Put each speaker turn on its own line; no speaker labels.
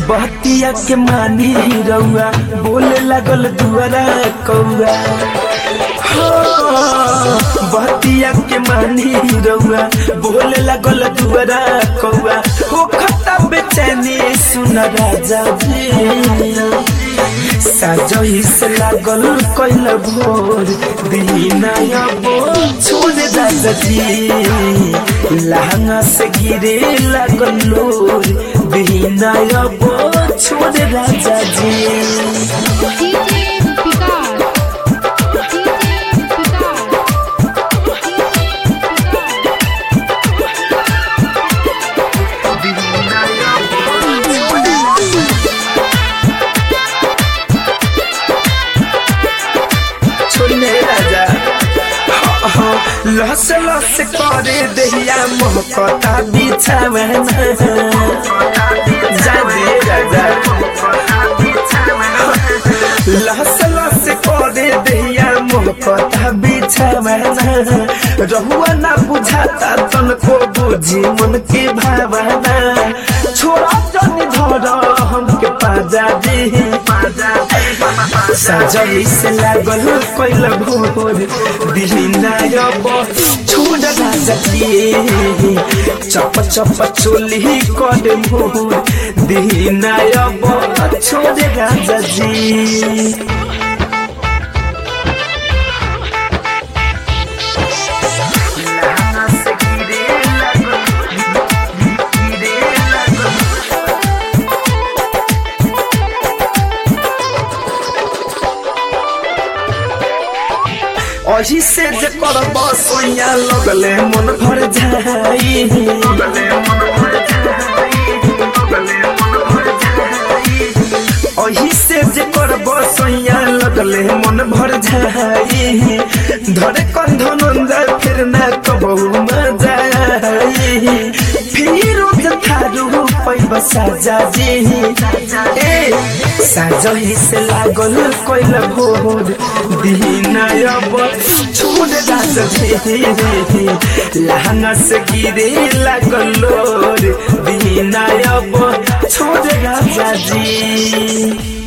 बहतिया के मानी रउआ बोले लागल दुआरा कौआ बहतिया के मानी रउआ बोले लागल दुआरा कौआ हो खता बेचैनी सुन राजा जी साजही से लागल कैल भोर दीना अबो छोड़ राजा जी लहंगा से गिरे लागल लोर दीना अबो छोड़ राजा जी
डीजे विकास डीजे विकास
छोड़ने राजा हाँ, हाँ, लस लस करे दहिया मोहकता बिछावे जा दे राजा लस लस करे दहिया मोहकता बिछावे रहुआ ना बुझाता तनको बुझी मन के भावना छोड़ा जनी धर हमके पाजा दी पाजा साजई से लागल कैल भोर दिहिना अब छोड़ राजा के चप चप चोली कर भोर दिहिना अब छोड़ राजा जी अही से जे करब सोया लगले मन भर जाई अही से जे करब सोया लगले मन भर जाई धरे कंध नंदा फिर ना कबहू मजा आई फिर थारू पैब साजा जी ए साजही से लागल कैल भोर दीना अब छोड़ राजा जी लहंगा से गिरे लागल लोर दीना अब छोड़ राजा जी